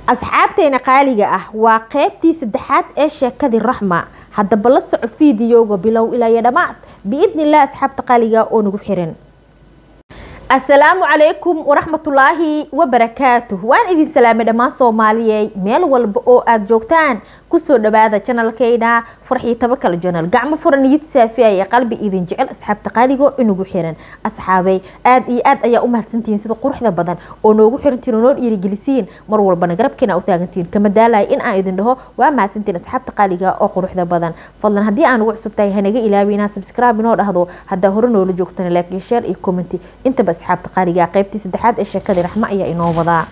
asxaabteena qaaliga ah waa qeybtii saddexaad ee sheekadii raxma haddaba la soco fiidiyowga bilow ilaa iyo dhammaad biidni illah asxaabta qaaliga oo nagu xiran asalaamu calaykum waraxmatullaahi wabarakaatuh waan idin salaamay dhammaan soomaaliyey meel walba oo aada joogtaan kusoo dhawaada janalkeyna farxii tabakal janal gacmo furan niyad saafiya ee qalbi idin jecel asxaabta qaaligo inagu xiran asxaabay aada iyo aad ayaa u mahadsantihiin sida quruxda badan oo noogu xirantiin oo noo dhiirigelisiin mar walbana garabkeena u taagantiin kama daalaya in aan idin dhaho waa mahadsantiin asxaabta qaaliga oo quruxda badan fadlan haddii aan ugu cusubtahay hanaga ilaawi inaa subscribe inoo dhahdo haddaa hore noola joogtana like iyo share iyo commenty intaba asxaabta qaaliga qaybtii saddexaad ee sheekadii raxmo ayaa inoo wadaa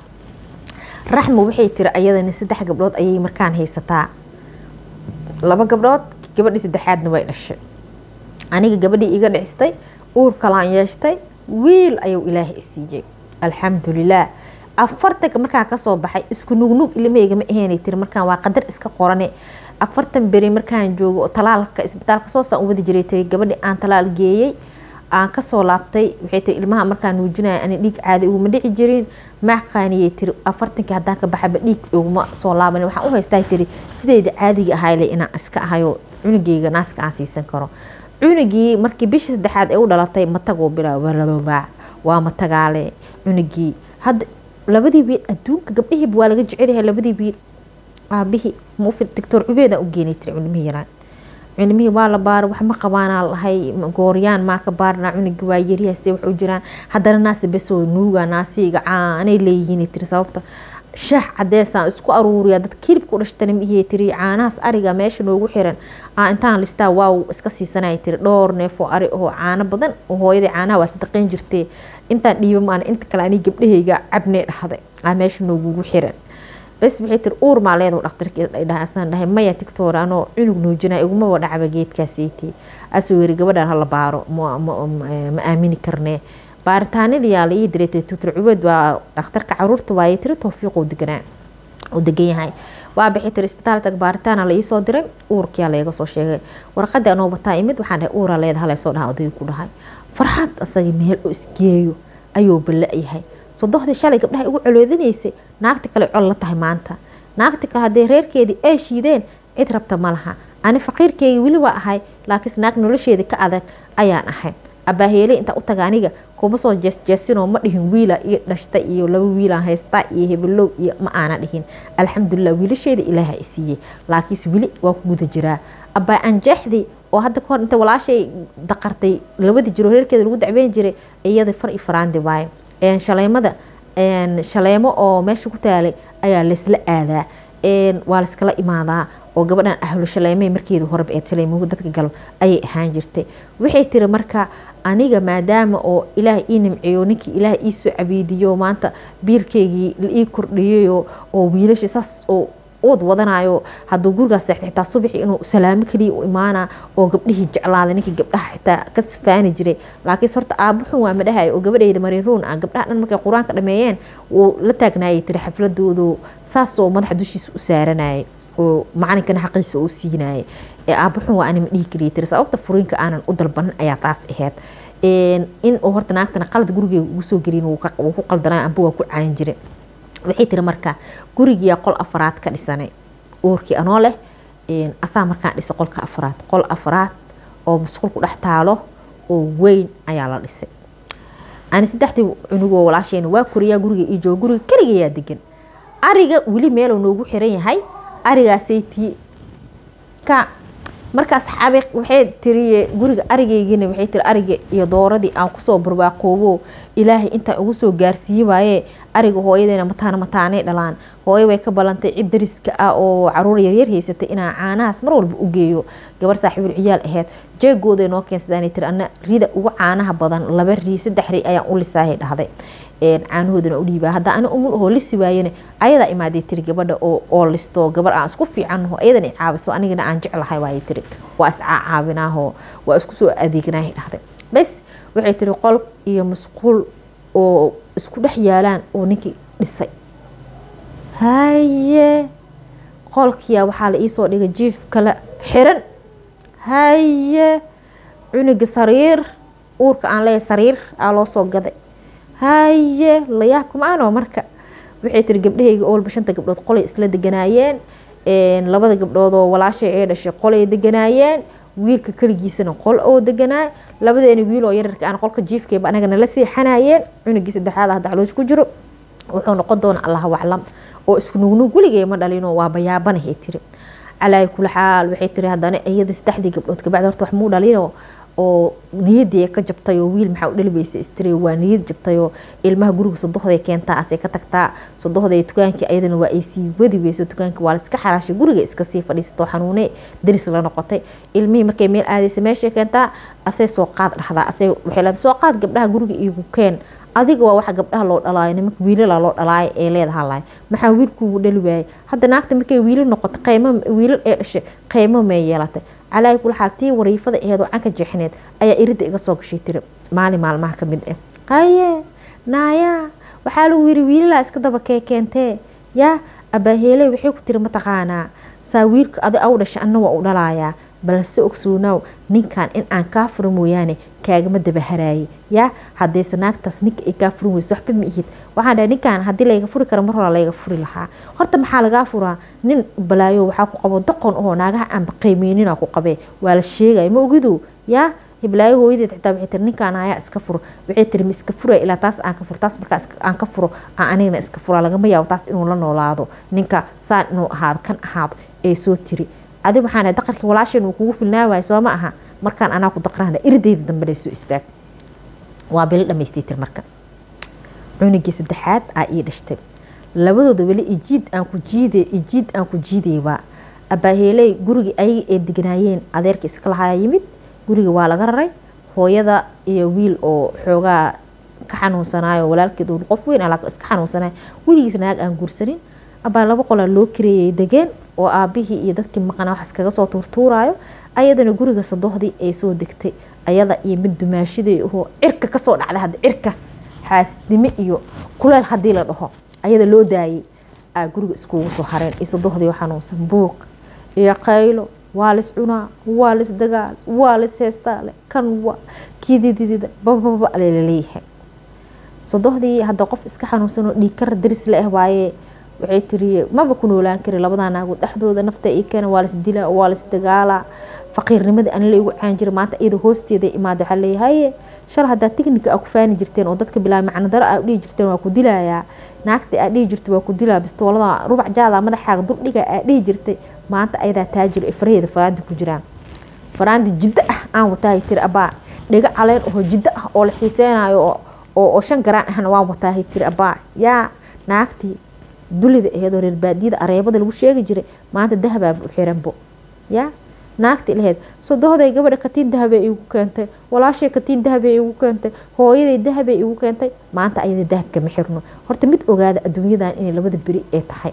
raxmo waxay tiri ayadana saddex gabdhood ayay markaan haysataa laba gabdhood gabadhii saddexaadna way dhashay aniga gabadhii iga dhicistay uur kalaan yeeshtay wiil ayuu ilaahay isiiyey alxamdulilah afartanka markaan kasoo baxay isku nugnug ilmahayga ma ahaynay tiri markaan waa qadar iska qorane afartan beri markaan joogo oo talaalka isbitaalka soosaan u wadi jiray tiri gabadhii aan talaal geeyey aan kasoo laabtay waxay tiri ilmaha markaan nuujinaya ani dhiig caadi uguma dhici jirin maaqaaniyay tiri afartankii haddaan ka baxaba dhiig uguma soo laaban waxaan u haystaa tiri sideyda caadiga ahayle inaan iska ahayo cunugeyga naaska aan siisan karo cunugii markii bishii saddexaad ee u dhalatay matagoo bilaa waa matagaale cunugii hadda labadii wiil adduunka gabdhihiiba waa laga jecelyahay labadii wiil aabihii muufid doctor cubeedaan u geenay tiri cunimihii yaraan cunimihii waa la baara wax ma qabaanaa lahay gooryaan maa ka baarnaa cunigi waa yaryahaase wax u jiraan haddana naasi besoo nuuga naasiga caanay leeyihiin tiri sababta shaah cadeesaan isku aruuriya dadka hilibka u dhashtana mihii tiri caanahaas ariga meesha noogu xiran aa intaan listaa waaw iska siisanaya tiri dhowr neefoo ari oo caano badan oo hooyadii caanaha waa sadaqeyn jirtee intaan dhiiba maana inta kale ani gabdhahayga cabnee dhahday aa meesha noogugu xiran bas waxay tiri uur maa leedahu dhaktarkiisaan dhahay maya tictor anoo cunug nuujinaya igumaba dhacba geedkaasiiti asuu yiri gabadhan hala baaro ma aamini karnee baaritaanadiyaa la ii diray tutor cubeed waa dhakhtarka caruurta waayay tiri towfiiqoo deganaa uu degan yahay waa bixi tiri isbitaalka baaritaana la iisoo diray uurkiyaa laga soo sheegay warqadii anoo bataa imid waxaan dhahay uuraa leeda halaysoo dhaha odayga ku dhahay farxad asaga meel oo isgeeyo ayuu balla-yahay sodohdii shalay gabdhaha igu coloodinaysay naagta kale col la tahay maanta naagta kale haddee reerkeedii ay shiideen cid rabta ma laha ani faqiirkeygii weli waa ahay laakiinse naag nolosheeda ka adag ayaan ahay abaaheele intaa u taga aniga kuma soo jeesjeesinoo ma dhihin wiila iyo dhashta iyo laba wiilaan haysta iyo hebelow iyo ma aana dhihin alxamdulilah wiilasheeda ilaaha i siiyey laakiinse weli waa ku guda jiraa abaa anjeexdii oo hadda kahor inta walaashay daqartay labadii jiro reerkeeda lagu dacweyn jiray iyada far iyo faraandi waaye shaleemada shaleemo oo meesha ku taalay ayaa laysla aadaa waa layskala imaadaa oo gabadhan ahlu shaleemey markeedu horeba ee taleemuhu dadka gal ayay ahaan jirtay waxay tiri marka aniga maadaama oo ilaah ii nimceeyo ninkii ilaah ii soo cabiidiyo maanta biilkeygii la ii kordhiyayo oo wiilasha saas oo ood wadanayo hadduu gurigaas seexda xitaa subaxii inuu salaamo kaliya u imaana oo gabdhihii jeclaaday ninkii gabdhaha xitaa ka sifaani jiray laakiinse horta aabuxun waa madhahay oo gabadheyda mariruun ah gabdhaha dhan markay qur-aanka dhameeyeen wuu la taagnaayay tiri xafladoodu saasoo madaxa dushiisa u saaranayay oo macalinkana xaqiisa uu siinayay ee aabuxun waa anima dhihi kaliya tiri sababta furiinka aanan u dalbanin ayaa taas ahayd in uu horta naagtana qalad gurigeega ugu soo gelin wuu ku qaldanay amba waa ku caayin jiray waxay tiri marka gurigiyaa qol afaraad ka dhisanay uurkii anoo leh asaa markaan dhisa qolka afaraad qol afaraad oo masquul ku dhex taalo oo weyn ayaa la dhisay ani saddexdii cunugoo walaasheyna waa koriyaa guriga ii jooga guriga keligayaa degan ariga weli meeluu noogu xiran yahay arigaasay tii ka markaas xabe waxay tiri guriga arigeygiina waxay tiri ariga iyo dooradii aan kusoo barwaaqoobo ilaahay intaan ugu soo gaarsiiye waaye ariga hooyadeena mataana mataanay dhalaan hooyo way ka ballantay cid dariska ah oo caruur yaryar haysatay inaan caanahaas mar walba u geeyo gabar saaxiibul ciyaal ahayd jeegooday noo keensadaan tiri ana rida ugu caanaha badan laba rii saddex rii ayaan u lisaahay dhahday caanahoodana u dhiibaa hadda ani umul ahoo lisi waayane ayadaa imaaday tiri gabadha oo listo gabar aan isku fiicanho ayadana caabiso anigana aan jeclahay waayay tiri waa iscacaabinaaho waa isku soo adeegnaahay dhahday bas waxay tiri qol iyo masquul oo isku dhex yaalaan oo ninkii dhisay haye qolkiya waxaa la iisoo dhigay jiif kale xiran haye cunuga sariir uurka aan leeyahay sariir aa loo soo gaday haye layaabka maanoo marka waxay tiri gabdhahayga oolba shanta gabdhood qolay isla deganaayeen labada gabdhood oo walaashay ee dhashay qolay deganaayeen wiilka keligiisana qol oo deganaay labadeena wiil oo yararka aan qolka jiifkeeba anaga nala seexanayeen cunugii saddexaad hadda caloosh ku jiro wuxuu noqon doona allahu aclam oo isku nugnug weligay ma dhalino waa bayaabanahay tiri calaa kula xaal waxay tiri haddana iyada saddexdii gabdhood kabacdi horta wax muu dhalino oo niyadii ka jabtay oo wiil maxaa u dhalibaysa istiri waa niyad jabtay oo ilmaha guriga sodohday keentaa asay ka tagtaa sodohday dukaankii ayadana waa ay sii wadi weyso dukaankii waa laiska xaraashay guriga iska sii fadhiisatoo xanuune daris la noqotay ilmihii markay meel aadaysa meeshay keentaa asay soo qaad dhahdaa asay waxay leedahay soo qaad gabdhaha guriga iigu keen adiga waa waxa gabdhaha loo dhalaayo nimanka wiilala loo dhalaayo ee leedaha lahay maxaa wiilkuugu dhali waayay hadda naagta markay wiilal noqoto qaymo wiilal ee dhashay qaymo may yeelatay calaahi kula xaal tii wariifada aheed oo canka jeexneed ayaa iridda iga soo gashay tiri maalin maalmaha ka mid ah haye naaya waxaa lagu yiri wiilalaa iska daba kee keentee yaa abaaheeley waxay ku tiri mataqaanaa saa wiilka adi aw dhashay anna waa u dhalayaa balse ogsoonow ninkan in aan kaa furo mooyaane kaagama daba haraayay yaa haddayse naagtaas ninka ay kaa furin weyso waxba ma ihid waxaan dhahay ninkan haddii layga furi karo mar hore layga furi lahaa horta maxaa lagaa furaa nin balaayo waxaa ku qabo doqon oo naagaha aanba qiimeynina ku qabee waa la sheegaya ma ogido yaa hiblaayo hooyadeed xitaa waxay tiri ninkaan ayaa iska furo waxay tiri ma iska furaya ilaa taas aan ka furo taas markaa aan ka furo aan anigana iska furaa lagama yaabo taas inuu la noolaado ninka saan inuu ahaado kan ahaado ee soo tiri adi waxaan dhahay daqarkii walaasheen uu kugu filnaawaay soo ma aha markaan anaa ku daqrahna irdeyda dambe lay soo istaag waa bilo dhamaystay tir marka cunugii saddexaad aa ii dhashtay labadooda weli ijiid aan ku jiiday ijiid aan ku jiidaybaa abaaheeley gurigii ayaga ee deganaayeen adeerka iska lahaa yimid guriga waa laga raray hooyada iyo wiil oo xoogaa ka xanuunsanaayo walaalkeed uu qof weyn alaa iska xanuunsanaayo weligiis naag aan guursanin abaa laba qolaa loo kareeyay degeen oo aabihii iyo dadkii maqanaa wax iskaga soo tuurtuuraayo ayadana guriga sadohdii ay soo degtay ayada iyo mid dumaashidii ahoo cirka kasoo dhacday hadda cirka xaasnimo iyo kuleel haddii la dhaho ayada loo daayay aa guriga iskugu soo hareen iyo sadohdii xanuunsan buuq iyo qaylo waa lis cunaa waa lis dagaal waa lis heestaale kan wa kidididida bababa laleeyahay sadohdii hadda qof iska xanuunsanoo dhiigkara daris la ah waaye waxay tiri maba ku noolaan kari labadaa naagood dhexdooda nafta ii keena waa lis dilaa waa lis dagaalaa faqiirnimadii anila igu caan jira maanta iyada hoosteeda imaada waxaa leeyahay shal haddaa tiknika aa ku faani jirteen oo dadka bilaa macno daro aa dhihi jirteen waa ku dilayaa naagta aa dhihi jirtay waa ku dilaa bistoolada rubac jaada madaxaaga durdhiga aa dhihi jirtay maanta ayadaa taajir ee faraheeda faraandi ku jiraan faraandi jiddo ah aan wataahay tiri abaa dhigo caleen oo jiddo ah oo la xiiseynayo oo shan garaan ahna waan wataahay tiri abaa yaa naagtii dulida aheedoo reer baadiyada areebada lagu sheegi jiray maanta dahabaaba u xiranbo yaa naagti laheyd sodohday gabadha katiin dahabay igu keentay walaashay katiin dahabay igu keentay hooyaday dahabay igu keentay maanta ayada dahabka ma xirno horta mid ogaada adduunyadan inay labada beri ee tahay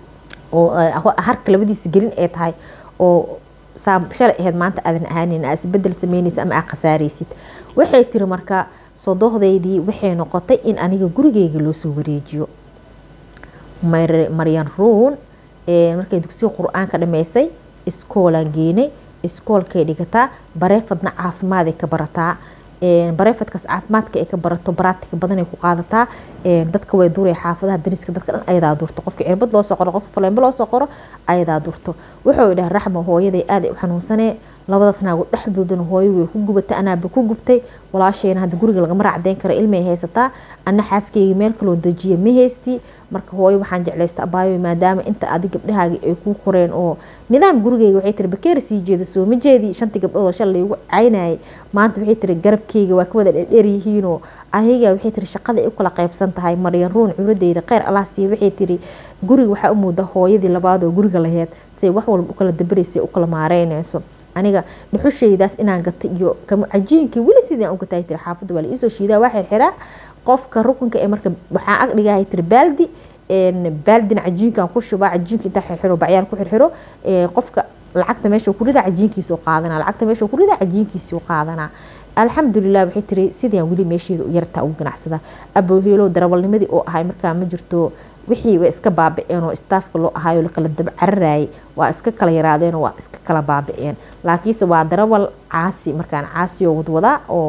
oo harka labadiisa gelin ee tahay oo shalay aheyd maanta aadan ahaanin aa isbedel sameynaysa ama aa khasaaraysid waxay tiri marka sodohdaydii waxay noqotay in aniga gurigeyga loo soo wareejiyo maryan ruun markay dugsiga qur-aanka dhameysay iskoolaan geenay iskoolkay dhigataa bareefadna caafimaad ay ka barataa bareefadkaas caafimaadka ay ka barato baraatika badan ay ku qaadataa dadka way duraya xaafadaha dariska dadka dhan ayadaa durto qofka cirbad loo soo qoro qof faleembo loo soo qoro ayadaa durto wuxuu idhaha raxma hooyaday aad ay u xanuunsanee labadaas naagood dhexdoodana hooyo way ku gubatay anaaba ku gubtay walaashayna hadda guriga lagama raacdeyn karo ilmay haysataa ana xaaskeyga meel kaloo dejiya ma haystii marka hooyo waxaan jeclaysta abaayo maadaama inta adi gabdhahaagi ay kuu koreen oo nidaam gurigeyga waxay tiri bakeeri sii jeeda soo ma jeedii shantii gabdhood oo shalay ugu caynayay maanta waxay tiri garabkeyga waa ka wada dherdheer yihiinoo ayaga waxay tiri shaqada ay u kala qaybsan tahay maryan ruun curadeyda kheyr allah siiya waxay tiri guriga waxaa u muuda hooyadii labaad oo guriga laheyd say wax walba u kala dabaraysa u kala maareynayso aniga dhuxushaydaas inaan gata iyo cajiinkii weli sidaan u gatay tiri xaafadda waa la iisoo shiidaa waa xirxiraa qofka rukunka ee marka waxaan ag dhigahay tiri baaldi baaldina cajiinkan ku shubaa cajiinka intaa xirxiro bacyaal ku xirxiro qofka lacagta meesha ku ridaa cajiinkiisa qaadanaa lacagta meesha ku ridaa cajiinkiisa qaadanaa alxamdulilah waxay tiri sidaan weli meesheeda u yartaa ugu ganacsadaa abooheelow darawalnimadii oo ahay markaa ma jirto wixii way iska baaba-een oo staafka loo ahaayo lakala daba cararayay waa iska kala yaraadeen oo waa iska kala baaba-een laakiinse waa darawal caasi markaan caasi oo wadwadaa oo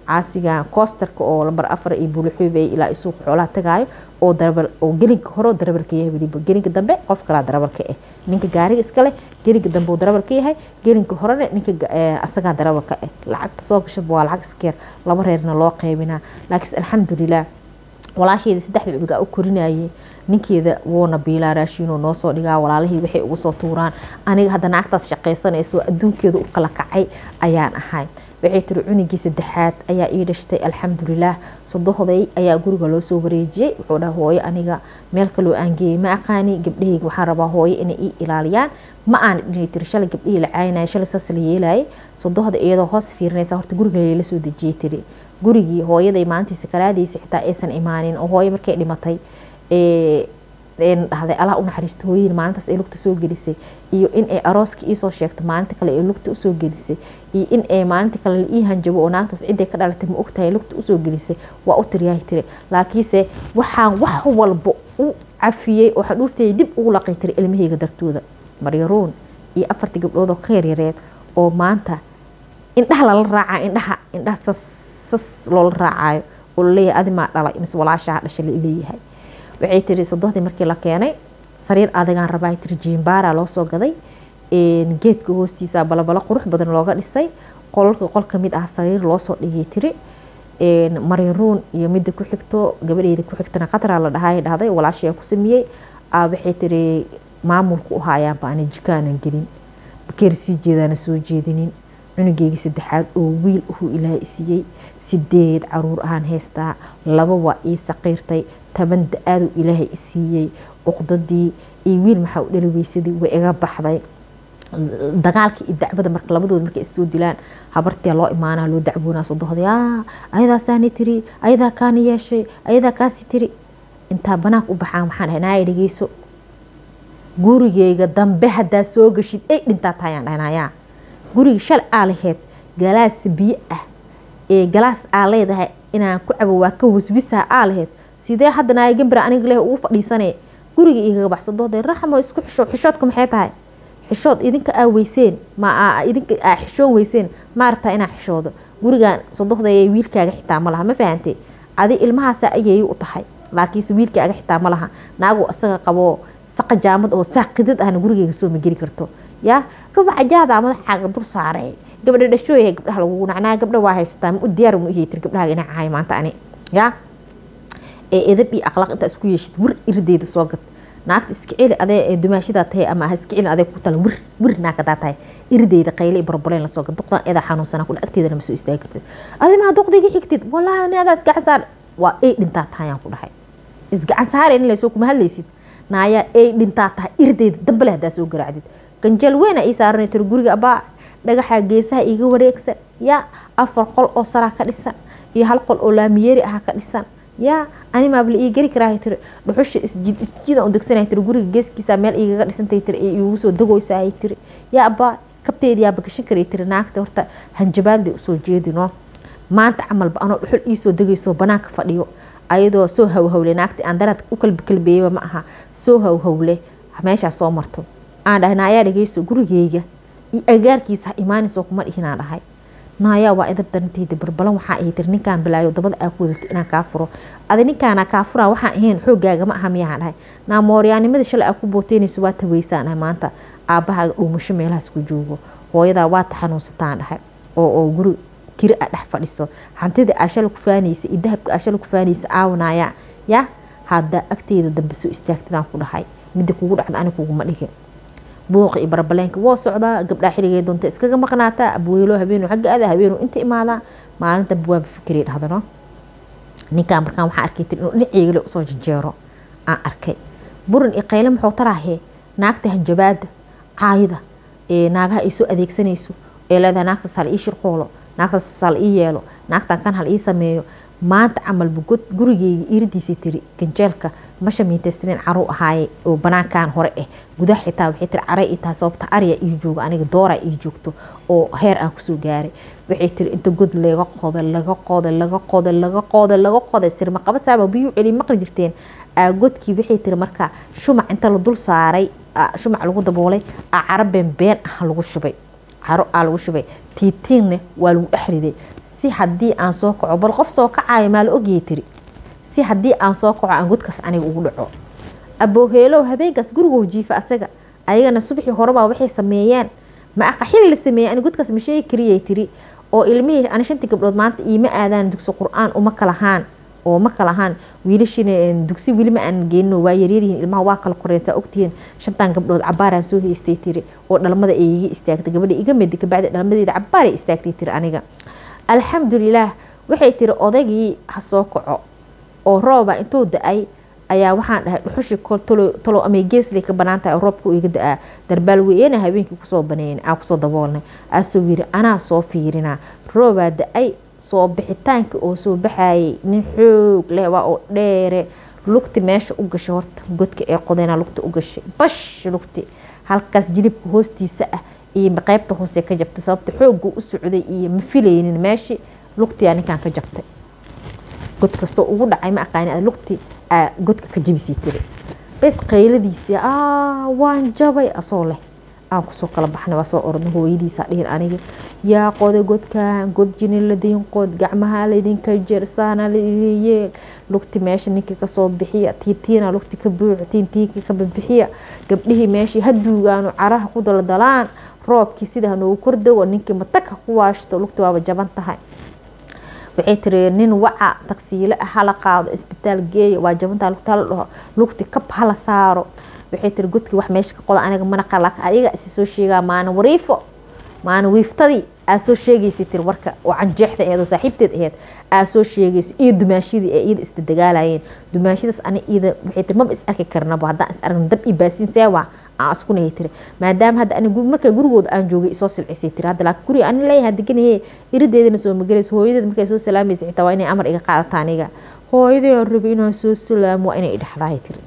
caasigan koostarka oo lambar afar iyo buulixuubey ilaa isuuq xoolaha tagaayo oo darabal oo gelinka hore oo darabalka yahay weliba gelinka dambe qof kalaa darabalka ah ninka gaariga iskale gelinka dambe uu darabalka yahay gelinka horena ninka asagaa darabalka ah lacagta soo gashaba waa lacag iskeer laba reerna loo qaybinaa laakiinse alxamdulilah walaasheeda saddexda cunuga u korinayay ninkeeda wuuna biilaa raashiinoo noo soo dhigaa walaalihii waxay ugu soo tuuraan aniga hadda naagtaas shaqaysanayso adduunkeeda u kala kacay ayaan ahay waxay tiri cunigii saddexaad ayaa ii dhashtay alxamdulilaah sodohday ayaa guriga loo soo wareejiyey wuxuu dhaha hooyo aniga meel kaloo aan geeyey ma aqaani gabdhahayga waxaan rabaa hooyo inay ii ilaaliyaan ma aan dhinay tiri shalay gabdhihii la caynaya shalay saas la yeelayay sodohda iyadoo hoos fiirinaysa horta guriga layla soo dejiyey tiri gurigii hooyaday maalintii sakaraadiisa xitaa aysan imaanin oo hooyo markay dhimatay dhahday allah u naxariisto hooyadii maalintaas ay lugta soo gelisay iyo in ay arooska iisoo sheegto maalinta kale ay lugta usoo gelisay iyo in ay maalinta kale la ii hanjabo oo naagtaas ciday ka dhalatay ma ogtahay lugta usoo gelisay waa u tiriyahay tiri laakiinse waxaan wax walba u cafiyey oo xadhuuftay dib ugu laqay tiri ilmahayga dartooda maryaruun iyo afartii gabdhood oo ka yaryareed oo maanta indhaha lala raacaa indhaha indhaha sas sas loola raacayo oo laleeyahay adimaa dhalay mise walaashaa dhashay laleeyahay waxay tiri sodohdii markii la keenay sariir adagaan rabaa tiri jiimbaara loo soo gaday geedka hoostiisa balabalo qurux badan looga dhisay qolalka qol kamid ah sariir loosoo dhigay tiri maryaruun iyo midda ku xigto gabadheeda ku xigtana qatraa la dhahay dhahday walaashayaa ku sameeyey waxay tiri maamulku u haayaanba ani jikaanan gelin bakeer sii jeedaana soo jeedinin cunugeygii saddexaad oo wiil uhuu ilaahay isiiyey sideed caruur ahaan haystaa laba waa ii saqiirtay toban da-aaduu ilaahay isiiyey uqdadii iyo wiil maxaa u dhali weysadii way iga baxday dagaalka iyo dacbada marka labadooda markay issoo dilaan habartia loo imaanaa loo dacwoonaa sodohday ayadaasaani tiri ayadaa kaani yeeshay ayadaa kaasi tiri intaa banaanka u baxaan waxaan dhahay naaya dhegeyso gurigeyga dambe haddaa soo gashid ay dhintaa tahayaan dhahnayaa guriga shal aa laheyd galaas biyo ah ee galaas aa leedahay inaan ku cabo waa ka waswisaa aa laheyd sidee hadda naaya gambira aniga leh ugu fadhiisanay guriga igaga baxsadooday raxmo isku xisho xishoodka maxay tahay xishood idinka aa weyseen ma idinka aa xishoon weyseen maaragtaa inaa xishoodo gurigan sodohdayay wiilkaaga xitaa ma laha ma fahantay adi ilmahaasa ayay u tahay laakiinse wiilkaaga xitaa ma laha naagu isaga qabo saqa jaamad oo saaqidad ahna gurigeyga soo ma geli karto yaa rubaca jaadaa madaxaaga dul saaray gabdha dhashooyahay gabdhaha lagugu nacnaa gabdha waa haysataa ma u diyaar ma uheytir gabdhaha inaa cahay maanta ani yaa ee edab iyo akhlaaq intaa isku yeeshid wir irideeda soo gad naagta iska celi adee ee dumaashadaa tahay ama ha iska celin adee ku talan wir wir naagadaa tahay irideeda qayle iyo barbaleen lasoo gad duqdan eedaa xanuunsanaa kula agteedana ma soo istaagi kartid adimaa duqdiga xigtid wallaahi ni adaa isgacan saar waa ay dhintaa tahayaan ku dhahay isgacan saareen in laysoo kuma hadlaysid naayaa ay dhintaa tahay irideeda dambale haddaa soo garaacdid ganjeel weyn ii saaranay tiri guriga abaa dhagaxa geesaha iga wareegsan yaa afar qol oo saraa ka dhisan iyo hal qol oo laamiyeeri ah ka dhisan yaa animaabla ii geli karaa tiri dhuxusha isjid isjida u degsanay tiri guriga geeskiisa meel igaga dhisantay tiri ee igu soo dagoysaa tiri yaa abaa kabteedi yaa bagashan karay tiri naagta horta hanjabaadle usoo jeedino maanta camalba anoo dhuxul iisoo degayso banaanka fadhiyo ayadoo soo hawhawle naagta aan daraad u kalbikalbeeyaba ma aha soo hawhawle meeshaas soo marto aan dhahay naayaa dhageyso gurigeyga iyo agaarkiisa ha imaanayso kuma dhihinaan dhahay naayaa waa idab daranteyda barbalan waxaa ahay tiri ninkaan bilaayo dabada aa ku wadatay inaan kaa furo adi ninkaana kaa furaa waxaan ahayn xoogaaga ma aha miyaan dhahay naamooryaanimada shalay aa ku booteynayso waa taweysaan dhahay maanta aabbahaaga dhuumasho meelahaas ku joogo hooyadaa waa taxanuunsataan dhahay oo oo guri kiri a dhex fadhiso hantida aa shalay ku faanaysa iyo dahabka aa shalay ku faanaysa aawanaya ya hadda agteeda dambe soo istaagtadaan ku dhahay midda kugu dhacda ani kuguma dhigin buuqa iyo barbaleenka waa socdaa gabdhaa xilligay doonta iskaga maqnaataa abweelo habeenu xagga ada habeenu inta imaadaa maalinta waaba fikray dhahdano ninkaan markaan waxaa arkay tiri inuu dhinaceegale usoo janjeero aan arkay burin iyo qayle muxuu taraahe naagta hanjabaada caayida ee naagaha ay soo adeegsanayso ee leedahay naagtaas hal ii shirqoolo naagtaas hal ii yeelo naagtan kan hal ii sameeyo maanta camalba gurigeyga iridiisa tiri ganjeelka masha miintaystirin caruu ahaaye oo banaankan hore ah gudaha xitaa waxay tiri caray ii tahay sababta arya ii joogo aniga dooraa ii joogto oo heer aan kusoo gaaray waxay tiri inta god laga qoday laga qoday laga qoday laga qoday laga qoday sirma qabasaaba biyuu celi maqli jirteen godkii waxay tiri marka shumac inta la dul saaray shumac lagu daboolay caro been been ah lagu shubay caro aa lagu shubay tiitiinne waa lagu dhex riday si haddii aan soo kaco bal qof soo kacayo maa la ogyahay tiri si haddii aan soo kaco aan godkaas aniga ugu dhaco abooheelow habeenkaas gurigoo jiifa asaga ayagana subaxii horebaa waxay sameeyeen ma aqa xili la sameeyey ani godkaas ma sheegi kariyay tiri oo ilmihii ani shantii gabdhood maanta iima aadaan dugsi qur-aan uma kalahaan oo ma kala ahaan wiilashina dugsi weli ma aan geenino waa yaryaryihiin ilmaha waa kala koreysaa ogtihiin shantan gabdhood cabaaraan soo haystay tiri oo dhalmada ay iga istaagtay gabadha iga medi kabacdi dhalmadeeda cabaaray istaagtay tiri aniga alxamdulilaah waxay tiri odaygii ha soo kaco oo rooba intuu da-ay ayaa waxaan dhahay dhuxushi talo amay geesley ka banaan tahay oo roobka iga da-aa darbaal weyena habeenkii kusoo baneyn aa kusoo daboolnay aasoo yiri anaa soo fiirinaa roobaa da-ay soo bixitaanka oo soo baxayay nin xoog leh waa oo dheere lugti meesha u gashay horta godka ee qodeyna lugta u gashay bash lugti halkaas jilibka hoostiisa ah iyo qeybta hoose ka jabtay sababta xoogga u socday iyo ma filaynin meeshii lugtiyaa ninkan ka jabtay godka soo ugu dhacay ma aqaani lugti godka ka jabisay tiri bes qayladiisii aa waan jabay asoo leh aan kusoo kala baxnay waa soo ornay hooyadiisa dhihin aniga yaa qoda godkan god jini ladiin qod gacmaha laydinka jersaana laidin yeel lugti meesha ninkii kasoo bixiya tiitiina lugti ka buuxo tiintiinkii ka bibixiya gabdhihii meeshii haduugaanu caraha ku daldalaan roobkii sida hanoogu kordago ninkii matag ha ku waashto lugti waaba jaban tahay waxay tiri nin waca tagsiile ah hala qaado isbitaal geeya waa jabantaa lugta hala dhaho lugti kab hala saaro waxay tiri godkii wax meesha ka qoda aniga mana qala ayaga isi soo sheegaa maana wariifo maana wiiftadii aa soo sheegaysay tiri warka oo canjeexda aheed oo saaxiibteed aheed aa soo sheegaysay iyo dumaashidii ee iyada isda dagaalayeen dumaashidaas ani iyada waxay tiri maba is arki karnaba haddaan is aragno dab iyo baasiin seewa aan iskunahay tiri maadaama hadda ani marka gurigooda aan joogay isoo silcisay tiri hadda laakiin guriga ani leeyahay deganaye irideedana soo magalayso hooyadeed markay soo salaamaysa xitaa waa inay amar iga qaadata aniga hooyadii aan rabay inaan soo salaamo waa inay idhaxdahay tiri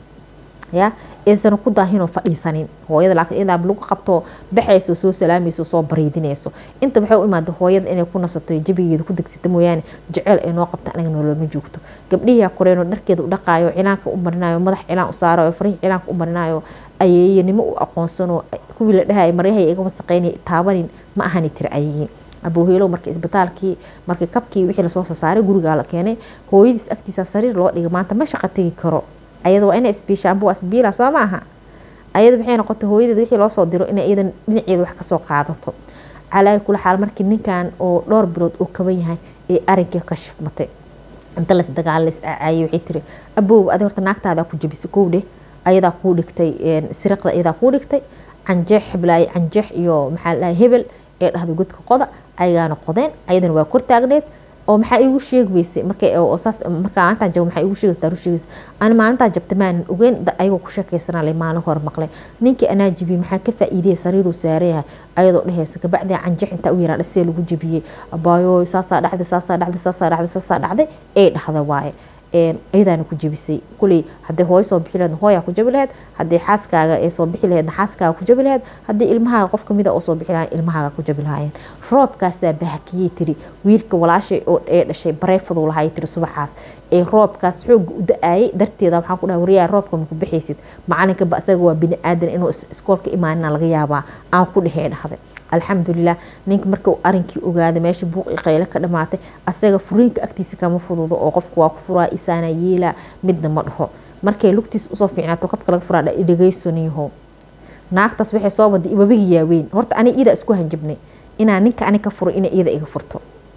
ya aysan ku daahinoo fadhiisanin hooyada laakiin iyadaa lagu qabto baxayso soo salaamayso soo bariidinayso inta waxay u imaada hooyada inay ku nasato jabigeeda ku degsata mooyaane jeceyl ay noo qabta aniga noloma joogto gabdhihii koreenoo dharkeeda u dhaqaayo cilaanka u marinayo madax cilaan u saarayo farihii cilaanka u marinayo ayeeyanimo u aqoonsanoo kuwii la dhahay maryahay iga wasaqeynay taabanin ma ahani tiri ayagiin abooheelow marka isbitaalkii markii kabkii wixii lasoo sasaaray gurigaa la keenay hooyadiis agtiisa sariir loo dhigay maanta ma shaqa tegi karo ayada waa ina isbiishaanbu asbiila soo maaha ayada waxay noqotay hooyadeed wixii loo soo diro inay iyadan dhinaceeda wax kasoo qaadato calaayi kula xaal markii ninkan oo dhowr bilood uu kaban yahay ee arinkii ka shifmatay inta las dagaal las acaayay waxay tiri aboow adi horta naagtaadaa ku jabisay kow dheh ayadaa kuu dhigtay siriqda ayadaa kuu dhigtay canjeex xiblaaye canjeex iyo maxaa la dhahay hebel ee dhahday godka qoda ayagaana qodeen ayadana waa kor taagneed oo maxaa iigu sheegi weysay markay saas markaa maalintaa jabo maxaa iigu sheegaysa daaru sheegaysa ani maalintaa jabta maanan ogeyn ayagoo ku sheekaysanaa lay maalin hore maqlay ninkii anaa jibiyey maxaa ka faa'iidaya sariiruu saaran yahay ayadoo dhehaysa kabacdii canjeex intaa u yaraa dhasee lagu jibiyey abaayo saasaa dhacday saasaa dhacday saasaa dhacday saasaa dhacday ee dhahda waaye iyadaana ku jabisay kuley haddii hooyo soo bixi laheed hooyaa ku jabi laheed haddii xaaskaaga ee soo bixi laheedna xaaskaaga ku jabi laheed haddii ilmahaaga qof kamida oo soo bixi lahayn ilmahaaga ku jabi lahaayeen roobkaasaa bahakiyey tiri wiilka walaashay oo ee dhashay bareefaduu lahay tiri subaxaas ee roobkaas xooga u da-aayay darteeda waxaan ku dhahay waryaa roobka maku bixaysid macalinka ba asaga waa bini aadan inuu iskoolka imaanina laga yaabaa aan ku dhehee dhahday alxamdulilah ninka marka uu arinkii ogaaday meesha buuqi qayle ka dhamaatay asaga furiinka agtiisa kama fududo oo qofku waa ku furaa isaana yeelaa midna ma dhaho markay lugtiis usoo fiicnaato kabka laga furaa dhegeysanyaho naagtaas waxay soo waday wabigi yaaweyn horta ani iyada isku hanjabnay inaa ninka ani ka furo inay iyada iga furto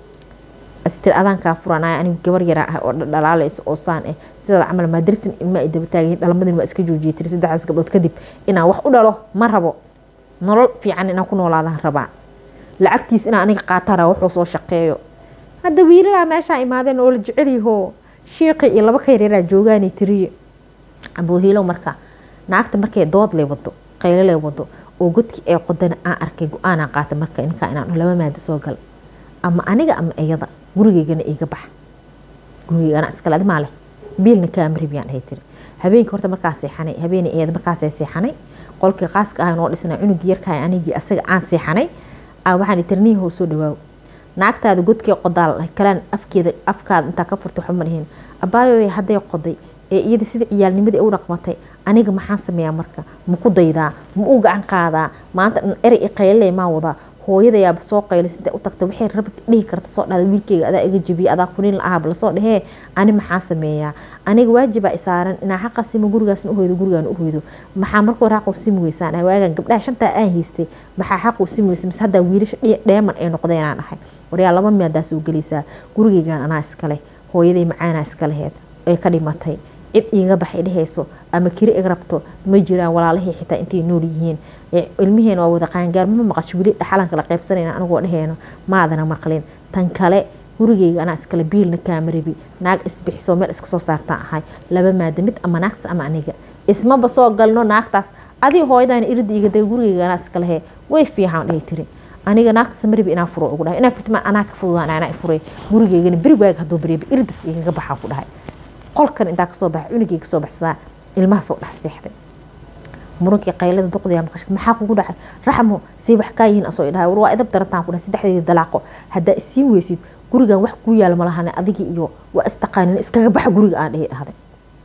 astir adaankaa furanaya anigu gabar yaraa ah oo dhalaalayso oo saan ah sidaada camal maadarsin ilma ay daba taagayin dhalmadin waa iska joojiyay tiri saddexdaas gabdhood kadib inaan wax u dhalo ma rabo nolol fiican inaan ku noolaadaan rabaa lacagtiis inaan aniga qaatana wuxuu soo shaqeeyo hadda wiilalaa meeshaa imaadeen oo la jecelyaho shiiqi iyo laba ka yareeraa joogaanay tiriye aboohiilow marka naagta markay dood lay wado qaylo lay wado oo godkii ay qodana aan arkay go-aanaa qaata marka ninkaa inaan laba maada soo gal ama aniga ama iyada gurigeygana iga bax gurigeygana iskale adimaa leh biilna kaamaribiyaan dhahay tiri habeenkii horta markaa seexanay habeenay iyada markaasay seexanay qolkii qaaska ah noo dhisnaa cunugii yarkahay anigii asaga aan seexanay waxaan tirniyaho soo dhawaaw naagtaada godkee qodaal kalaan afkeeda afkaada intaa ka furtay waxba ma dhihin abaayo hadday qoday ee iyada sida ciyaalnimadii u dhaqmatay aniga maxaan sameeyaa marka ma ku daydaa ma u gacan qaadaa maanta dhan erey qaylale maa wadaa hooyadayaaba soo qaylisada u tagta waxay rab dhihi karta soo dhada wiilkeyga adaa iga jabiye adaa kunin la-ahaba lasoo dhehee ani maxaa sameeyaa aniga waajibaa isaaran inaa xaqa simo gurigaasna uhoydo gurigaan uhoydo maxaa marka hore xaqu simi weysaan waagan gabdhaha shantaa aan haystay maxaa xaqu simi weysa mise haddaa wiilasha dheeman ay noqdeenaan ahay waryaa laba miyadaa soo gelaysaa gurigeygaan anaa iskale hooyaday macaanaa iska laheed ay ka dhimatay cid iiga baxay dhehayso ama kiri ig rabto ma jiraan walaalahii xitaa intay nool yihiin ilmiheena waa wada qaangaar ma maqasho weli dhaxalanka la qaybsanayna anagoo dheheyno maadana maqlin tan kale gurigeyga anaa iskale biilna kaamarabi naag isbixiso meel iska soo saartaan ahay laba maada mid ama naagtas ama aniga ismaba soo galno naagtaas adii hooyadaan irida iga day gurigeyga anaa iska lehe way fiican dhahay tiri aniga naagtaas maribi inaa furo ugu dhahay inaa furtima anaa ka fududaan anaa furay gurigeygana beri waaga hadduu bariba iridas igaga baxaa ku dhahay qolkan intaa kasoo baxa cunugay kasoo baxsadaa ilmaha soo dhex seexday murunkii qaylada duqdiya maqash maxaa kugu dhacay raxmo say wax kaa yihiin asoo idhahay war waa idab darantaan ku dhahay saddexdeeda dalaaqo haddaa isii weysid gurigan wax kuu yaala malahane adigii iyo waa istaqaanin iskaga baxa guriga aan dhihi dhahday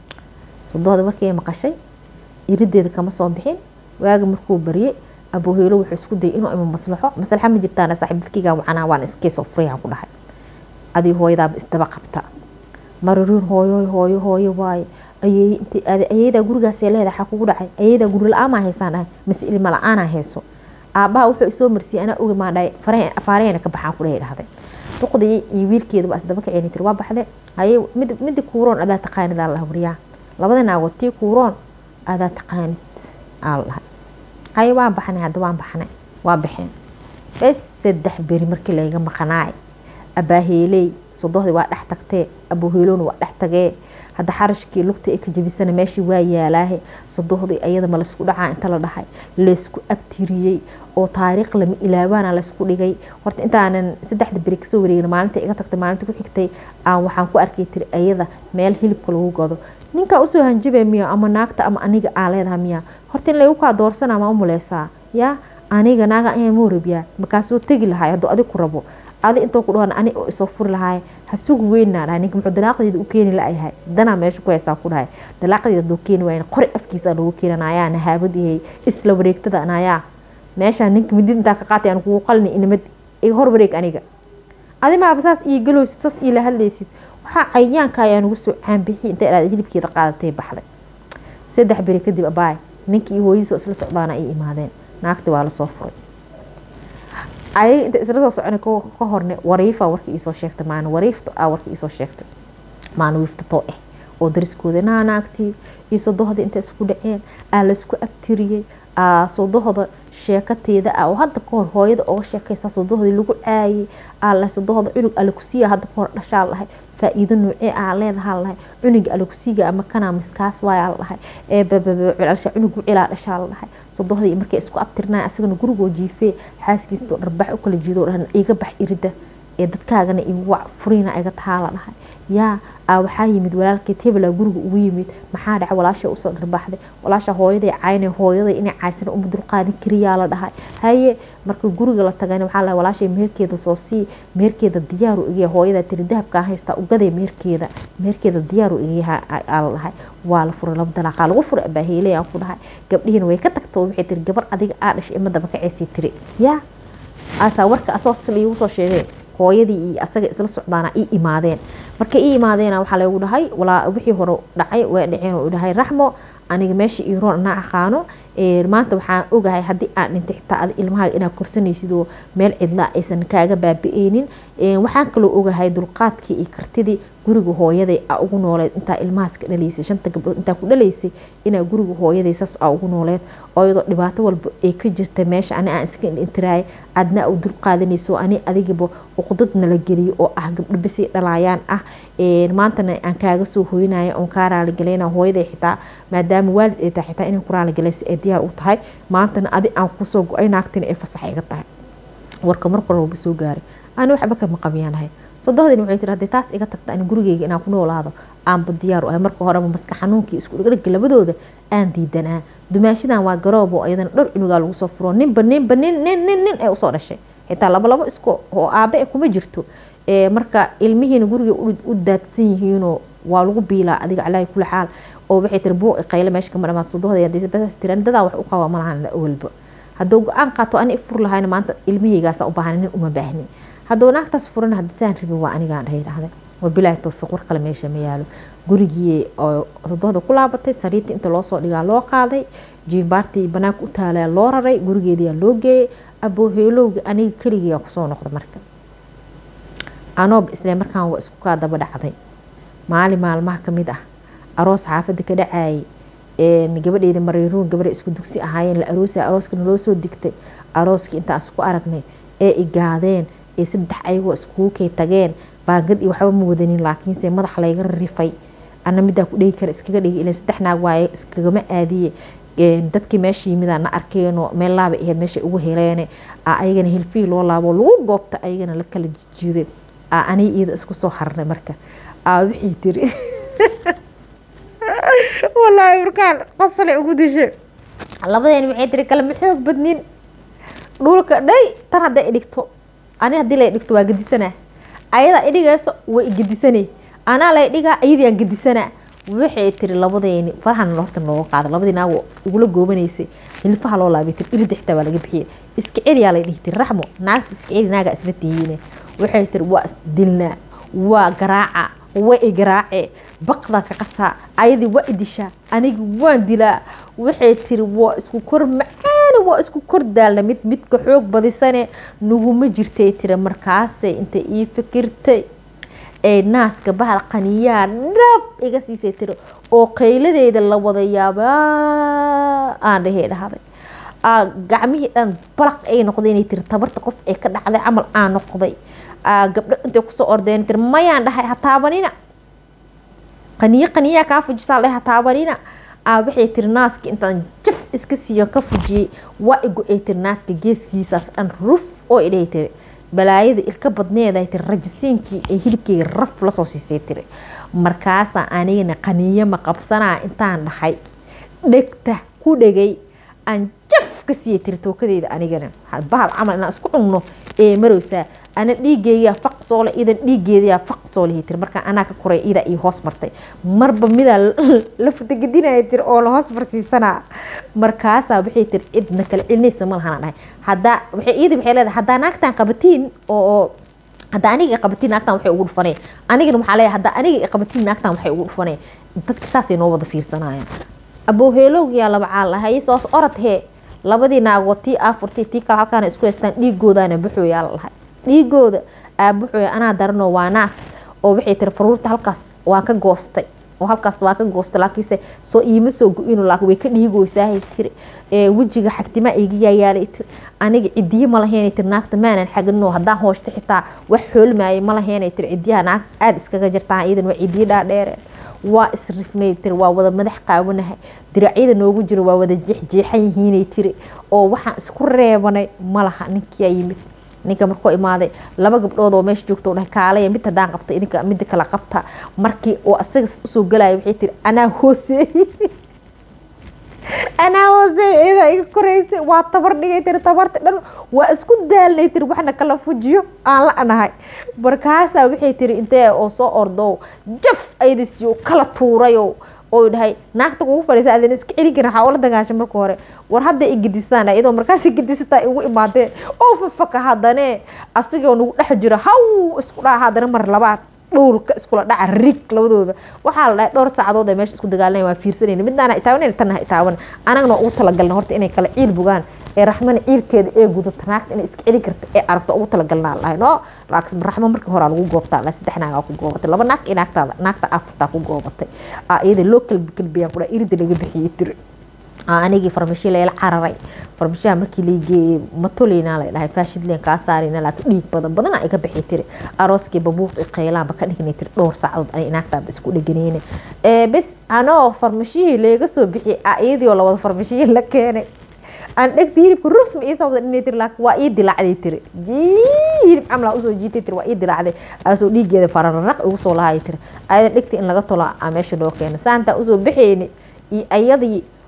sodooda markii maqashay irideeda kama soo bixin waaga markuu baryay abooheelo wuxuu isku dayay inuu ima maslaxo maslaxa ma jirtaan saaxiib dadkaygaa wacanaa waan iskeesoo furayaan ku dhahay adii hooyadaaba isdaba qabta mararuun hooyo hooyo hooyo waaye ayey intii ayeedaa gurigaasee leedahay waxaa kugu dhacay ayeedaa guri la-aanaa haysaan dhahay mise ilma la-aanaa hayso aabbaha wuxuu isoo marsiyay anaa ogi maan dhahay faarahayna ka baxaan kudhahay dhahday duqdii iyo wiilkeeda waa isdaba kaceen tiri waa baxde haye mid midi kuuroon adaa taqaanid aa laha waryaa labada naagood tii kuuroon adaa taqaanid aa la dhahay haye waan baxnay hadda waan baxnay waa baxeen bes saddex beri markii layga maqanaay abaaheeley sodohdii waa dhex tagtee abuheelowna waa dhex tagee hadda xarashkii lugta ay ka jabisana meeshii waa yaalaahe sodohdii ayada ma laysku dhacaa inta la dhahay laysku abtiriyey oo taariikh lama ilaabaana laysku dhigay horta intaanan saddexda beri kasoo wareegin maalinta iga tagtay maalinta ku xigtay aan waxaan ku arkay tiri ayada meel hilibka lagu gado ninkaa usoo hanjabay miya ama naagta ama aniga aa leedaha miya horta in laygu kaa doorsana ma umuleysaa yaa aniga naaga ayaa moorabyaa markaasoo tegi lahay hadduu adig ku rabo adi intoo ku dhahan ani oo isoo furi lahaay ha sugu weynaa dhahay ninka muxuu dalaaqdeeda u keeni la-yahay danaa meesha ku haystaa ku dhahay dalaaqdeeda hadduu keeni waayna qori afkiisa lagu keenanayaa nahaabadihey isla wareegtada anayaa meeshaa ninka midid intaa ka qaatay aan kugu qalni inamad iga hor wareeg aniga adi maaba saas ii galoosid saas iila hadlaysid waxaa cayaanka ayaa nagu soo caanbixi inta ilaad hilibkeeda qaadatay baxday saddex beri kadib abaay ninkii iyo hooyadiisa oo isla socdaana ay imaadeen naagti waa lasoo furay ayaga inta isla soo socona ka horne wariifa warka iisoo sheegtay maana wariifta a warka iisoo sheegtay maana wiiftatoo ah oo dariskooda naa naagtii iyo sodohda inta isku dhaceen aa laysku abtiriyey aa sodohda sheekateeda ah oo hadda kahor hooyada oga sheekaysa sodohdii lagu caayay aa sodohda cunug alakusiya hadda kahor dhashaa lahay faa-iido noocee aa leedahaa lahay cunuga alakusiga ama kanaa miskaas waayaa lahay ee bababcelsha cunug cilaa dhashaa lahay sodohdii markay isku abtirnaa asagana gurigoo jiifee xaaskiistoo dharbax u kala jiido dhahan iga bax irida ee dadkaagana igu wac furiina iga tahaa la dhahay yaa aa waxaa yimid walaalkeed hebelaa guriga ugu yimid maxaa dhaca walaasha usoo dharbaaxday walaasha hooyaday cayna hooyaday inay caysana uma dulqaadin kariyaa la dhahay haye marka guriga la tagayna waxaa lahay walaashay meherkeeda soo sii meherkeeda diyaaru igaya hooyada tiri dahabkaa haystaa ugaday meherkeeda meherkeeda diyaaru igayaha aa la dhahay waa la furay laba dalaaqaa lagu furay abaaheeley aan ku dhahay gabdhihiina way ka tagta waxay tiri gabar adiga aa dhashay imadaba ka ceystay tiri yaa aasaa warka asoo sil iigu soo sheegeen hooyadii iyo asaga isla socdaana ii imaadeen markay ii imaadeena waxaa lagu dhahay walaa wixii hore dhacay way dhaceen oo dhahay raxmo aniga meesha ii roon anaa aqaano maanta waxaan ogahay haddii aan dhintay xitaa ada ilmahaaga inaad korsanaysid oo meel cidla aysan kaaga baabi-eynin waxaan kaloo ogahay dulqaadkii iyo kartidii guriga hooyaday aa ugu nooleed intaa ilmahaas ka dhalaysay shanta gabdhood intaa ku dhalaysay inaa guriga hooyaday saas aa ugu nooleed oo iyadoo dhibaato walba ay ka jirta meesha ani aan iska intiraay adna u dulqaadanayso ani adigaba uqdad nala geliyo oo ah gabdho bisay dhalaayaan ah maantana aan kaaga soo hoynaya oon kaa raaligalayna hooyaday xitaa maadaama waalid ay tahay xitaa inay ku raaligalayso ay diyaar u tahay maantana adi aan kusoo go-ay naagtina ay fasax iga tahay warka marka walba soo gaaray ani waxba kama qabiyaanahay sodohdin waxay tiri haddii taas iga tagta ani gurigeyga inaan ku noolaado aanba diyaar u ahay marka horeba maska xanuunkii isku dhigdhigga labadooda aan diidanaa dumaashadan waa garoob oo iyadana dhowr cunugaa lagu soo furo ninba ninba nin nin nin nin ee usoo dhashay xitaa laba labo isku oo aabe kuma jirto marka ilmihiina guriga u daadsan yihiinoo waa lagu biilaa adiga calaahi kula xaal oo waxay tiri buuqi qayle meesha kama dhamaad sodohda dadaa wax u qaba malahan awalba hadduu go-aan qaato ani fur lahayna maanta ilmahaygaasa u baahan nin uma baahni hadduu naagtaas furan haddisaan rabin waa anigaan dhahay dhahday wabilaahi towfiiq war kale meesha ma yaalo gurigii oo todohda ku laabatay sariirta inta loo soo dhigaa loo qaaday jiimbaartii banaanka u taalaa loo raray gurigeediyaa loo geeyay abooheelowga aniga keligiyaa kusoo noqda marka anoob isle markaan waa isku kaa daba dhacday maalin maalmaha kamid ah aroos xaafada ka dhacayay gabadheeda mariiruun gabadha isku dugsi ahaayeen la aroosa arooskana loo soo digtay arooskii intaas ku aragnay ee igaadeen ee saddex ayagoo iskuukay tageen baangad iyo waxba ma wadanin laakiinse madax layga rifay ana midaa ku dhegi kara iskaga dhigi ila saddex naag waaye iskagama aadiye dadkii meesha yimida na arkeenoo meel laaba aheyd meesha ugu heleene ayagana hilfii loo laabo lagu goobta ayagana la kala jijiiday aniga iyada isku soo harnay marka wixii tiri walaahi markaan qasale ugu dishay labadeeni waxay tiri kalama xoog badnin dhulka dhay tan hadday idhigto ani haddii lay dhigto waa gedisanaa ayadaa idhigayso waa igedisanay anaa lay dhigaa iyadii aan gedisanaa waxay tiri labadeeni farahan horta nooga qaada labadii naag igula goobanaysay hilfaha loo laabay tiri irida xitaa waa laga bixiyay iska celiyaa lay dhihi tiri raxmo naagta iska celi naagaa isla tihiine waxay tiri waa isdilnaa waa garaaca waa igaraace baqda ka qasaa ayadii waa idishaa anigi waan dilaa waxay tiri waa isku kor macaani waa isku kor daalna mid midka xoog badisane naguma jirtay tiri markaasay intay ii fikirtay ee naaska bahal qaniyaa dhab iga siisay tiri oo qayladeeda la wada yaabaa aan dhahey dhahday gacmihii dhan balaq ay noqday inay tiri tabarta qof ee ka dhacday camal aan noqday gabdho intay kusoo ordeen tiri mayaan dhahay ha taabanina qaniyo qaniyaa kaa fujisaa dhahay ha taabanina waxay tiri naaska intaan jaf iska siiyo ka fujiyey waa igu ay tiri naaska geeskiisaas dhan ruf oo idhahay tiri balaayada ilka badneeday tiri rajisiinkii ee hilibkeyga raf lasoo siisay tiri markaasaa anigana qaniyo ma qabsanaa intaan dhahay dhegta ku dhegay aan jaf ka siiyay tiri tookadeeda anigana bahal camal inaan isku cunno ee marowsaa ana dhiigeeyaa faq soole idan dhiigeedayaa faq soolehi tiri markaa anaa ka koray idaa ii hoos martay marba midaa la futagadinaya tiri oo la hoos marsiisanaa markaasaa waxay tiri cidna kala celinaysa ma lahanaa dhahay haddaa waxay iyada waxay leedahay haddaa naagtaan qabatiin oo hadda aniga qabatiin naagtan waxay ugu dhufanay anigana waxaa leeyahay hadda aniga qabatiin naagtan waxay ugu dhufanay dadka saasay noo wada fiirsanayaan abooheelowgiyaa laba caal lahay soos orod hee labadii naagood tii aafurtii tii kale halkaana isku haystaan dhiigoodaana buxooyaa la lahay dhiigooda aabuxooya anaa daranoo waa naas oo waxay tiri faruurta halkaas waa ka goostay oo halkaas waa ka goostay laakiinse soo iima soo go-ino laakiin way ka dhiigooysaahay tiri wejiga xagtimaa iga yaayaalay tiri aniga cidiye ma laheenay tiri naagta maanan xaginoo haddaan hooshta xitaa wax xoolmaayay ma laheenay tiri cidiyaha naag aada iskaga jirtaa iyadan waa cidiye dhaadheereen waa isrifnay tiri waa wada madax qaawanahay diracyada noogu jira waa wada jeexjeexan yihiinay tiri oo waxaan isku reebanay malaha ninkiyaa yimid ninka markuu imaaday laba gabdhood oo meesha joogta dhahay kaalaya mid haddaan qabta idinka midda kala qabta markii oo asaga usoo galaya waxay tiri anaa hooseeyey anaa hooseeyey iyadaa iga koraysay waa tabar dhigay tiri tabarta dhan waa isku daalnay tiri waxna kala fujiyo aan la anahay markaasaa waxay tiri intee oo soo ordo jaf aydasiyo kala tuurayo oo dhahay naagta kugu fadhiisa adan iska celin karin waxaa ula dagaasha marka hore war hadda i gedistaan iyadoo markaas gedisataa igu imaadeen oo fafaka haddane asigoo nagu dhex jiro haw isku dhaca haddana mar labaad dhowlka iskula dhaca rig labadooda waxaa la dhahay dhowr saacadood ay meesha isku dagaalanaya waa fiirsanayna midnaana itaawan tanna itaawan anagana ugu talagalna horta inay kala ciil bugaan ee raxmana ciilkeeda ee gudata naagta inay iska celin karta ee aragto ugu talagalnaa lahay no laakiin raxmo markii hore lagu goobtaa la saddex naagaa ku goobatay laba naag iyo naagtaada naagta afurtaa ku goobatay iyada loo kalbi kalbiyaan kudha irida laga bixiyey tiri anigii farmashiya layla cararay farmashiyaha markii laigeeyey matoleyna la dhahay faashidleen kaa saarayna laakiin dhiig badan badana iga bixi tiri arooskii babuuq i qaylaanba ka dhignay tiri dhowr saacadood ani naagtaaba isku dheganeyne bes anoo farmashiyihii layga soo bixiyay iyadii oo lawada farmashiya la keenay aan dhegta hilibka rufma ii soo wada dhinay tiri laakiin waa ii dilaacday tiri hilib camlaa usoo jiitay tiri waa ii dilaacday asoo dhiigeeda farararaq igu soo lahay tiri ayada dhegta in laga tolo a meesha loo keena saantaa usoo bixeyni iyo ayadii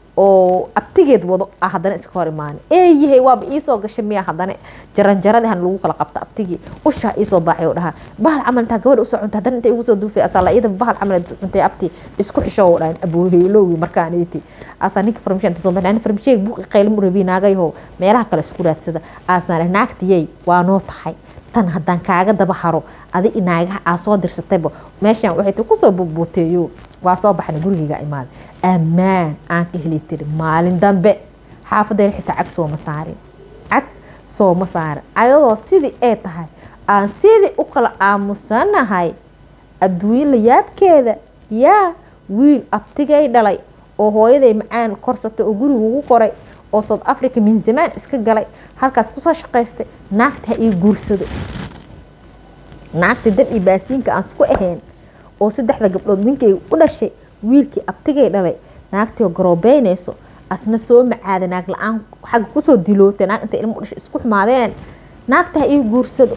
oo abtigeed wado ah haddana iska hor imaani eeyahay waaba iisoo gashay miya haddana jaranjaradihan lagu kala qabta abtigii ushaa iisoo baaxay oo dhahaa bahal camal intaa gabadha usoo cunta haddana intay igu soo duufay asala iyada bahal camal cuntay abti isku xisho oo dhahan abooheelowgi markaaniti asaa ninka farmashiya inta soo baxay ani farmashiyaga buuqi qaylim u rabi naagayaho meelaha kale isku raadsada aasaan dhahay naagtiyey waa noo tahay tan haddaan kaaga daba haro adi naagaha aa soo dirsatayba meeshaan waxay ti kusoo bubuuteeyo waa soo baxnay gurigayga imaaday ammaan aan ka heli tiri maalin dambe xaafadeen xitaa cag sooma saarin cag sooma saarin ayadoo sidii ay tahay aan sidii u kala aamusanahay adduunyo la yaabkeeda yaa wiil abtigay dhalay oo hooyaday macaan korsatay oo guriga ugu qoray oo south africa min zamaan iska galay halkaas kusoo shaqaystay naagta ha ii guursado naagta dab iyo baasiinka aan isku ahayn oo saddexda gabdhood ninkay u dhashay wiilkii abtigay dhalay naagtii oo garoobeynayso asna soo macaada naag la-aan xagga kusoo dilootay naag intay ilmo u dhashay isku xumaadeen naagta ha ii guursado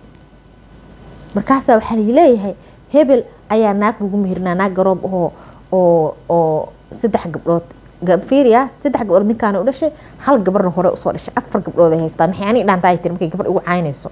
markaasaa waxaa laleeyahay hebel ayaa naag lagu meherinaa naag garoob ahoo oo oo saddex gabdhood fiiriya saddex gabdhood ninkaana u dhashay hal gabarna hore usoo dhashay afar gabdhood ay haystaa maxay ani dhaantaa tiri markay gabar ugu caynayso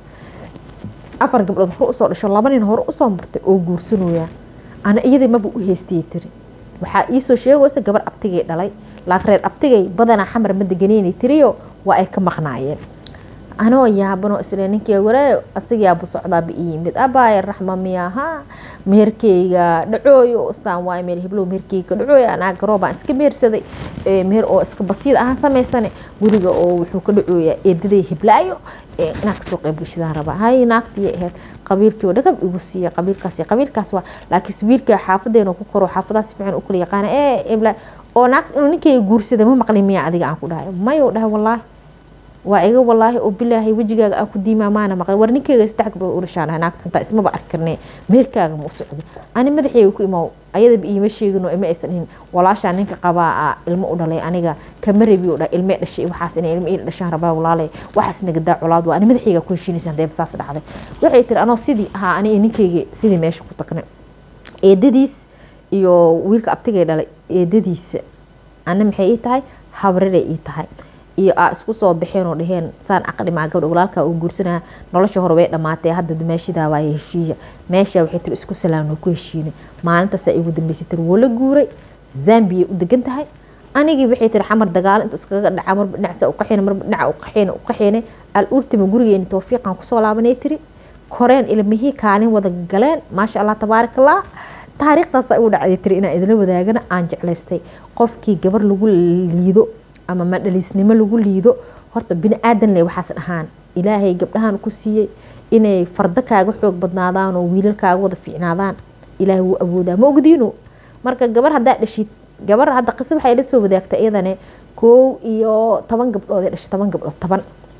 afar gabdhood hore usoo dhasho laba nin hore usoo martay oo guursanooyaa ana iyadii maba u haystiyay tiri waxaa iisoo sheegaysa gabar abtigay dhalay laakiin reer abtigay badanaa xamar ma deganeynay tiriyo waa ay ka maqnaayeen anoo yaabanoo isle ninkii waraayo asigayaaba socdaaba i yimid abaaya raxma miyaha meherkeyga dhacooyo saan waay meel heblow meherkeyga dhacooy anaa garoobaan iska mehersaday meher oo iska basiid ahaan samaysane guriga oo wuxuu ka dhacooyaa eedaday heblaayo inaan kasoo qayb bulshadaan rabaa hay naagtii ahayd qabiilkii oo dhagab igu siiya qabiilkaas qabiilkaas waa laakiin wiilka xaafadeena ku koro xaafadaas fiican u kala yaqaana ee hebla oo naag inuu ninkeyga guursaday ma maqlin miya adiga aan ku dhahay mayo dhahay wallaahi waa iga walaahi oo bilaahay wejigaaga aan ku diimaa maana maqlay war ninkeyga saddex gabdhood u dhashaan naagta xuntaa ismaba arki karnee meerkaaga ma u socdo ani madaxeyga ku imaa ayadaba iima sheegino ima aysan dhihin walaashaa ninka qabaa a ilmo u dhalay aniga kama rabi oo dha ilmee dhashay waxaas inay ilmo ii dhashaan rabaa walaalay waxaas nagadaa colaad waa ani madaxeyga ku heshiinaysa hadee saas dhacday waxay tiri anoo sidii ahaa ani ninkeyga sidii meesha ku tagnay eedadiis iyo wiilka abtigay dhalay eedadiisa ana maxay ii tahay habriray ii tahay iyo aa isku soo baxeen oo dhaheen saan aqlimaa gabdha walaalkaa uu guursanaa nolosha hore way dhammaatee hadda dumaashidaa waaye heshiiya meesha waxay tiri isku salaamno ku heshiinay maalintaasaa igu dambeysay tiri woo la guuray zambiyay u degan tahay anigii waxay tiri xamar dagaalo intu iskaga dhaca marba dhinacsa uqaxeen marba dhinaca uqaxeen uqaxeene al urtima gurigeeni tawfiiqan kusoo laabanay tiri koreen ilmihii kaalin wada galeen maasha allah tabaarak allah taariikhdaasa igu dhacday tiri inaan idila wadaagana aan jeclaystay qofkii gabar lagu liido ama madhaliisnimo lagu liido horta bini aadan le waxaas dhahaan ilaahay gabdhahan ku siiyey inay fardo kaaga xoog badnaadaan oo wiilal kaaga wada fiicnaadaan ilaahay wuu awoodaa ma ogdiino marka gabar haddaa dhashid gabar hadda qisa waxay la soo wadaagtay iyadane koow iyo toban gabdhood ee dhashay toban gabdhood toban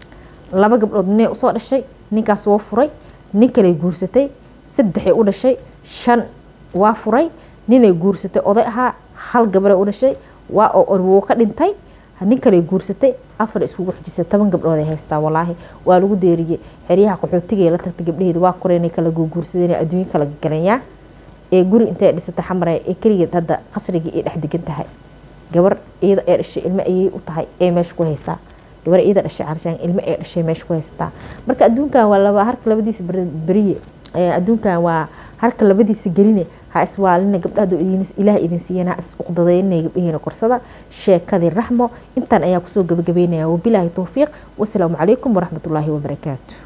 laba gabdhood ninay usoo dhashay ninkaas woo furay nin kaley guursatay saddexay u dhashay shan waa furay ninay guursatay oday ahaa hal gabaray u dhashay waa oo wuu ka dhintay nin kale guursatay afar iskugu xujisay toban gabdhood ay haystaa walaahi waa lagu deeriyey xeryaha qaxootiga la tagtay gabdhaheeda waa koreen kala guursadeen adduunyo kala galanyaa ee guri intay dhisatay xamar ee keligeed hadda qasrigii ay dhex degan tahay gabar iyada ee dhashay ilmo ayay u tahay ee meesha ku haysaa gabar iyada dhashay carshaan ilmo ee dhashay meesha ku haysataa marka adduunkan waa laba harka labadiisa beriye adduunkan waa harka labadiisa geline ha iswaalina gabdhahadu ilaah idin siiyana ha is uqdadaynaya gabdhaheena korsada sheekadii raxmo intaan ayaa kusoo gabagabeynaya wabilaahi towfiiq wasalaamu calaykum waraxmatullaahi wabarakaatu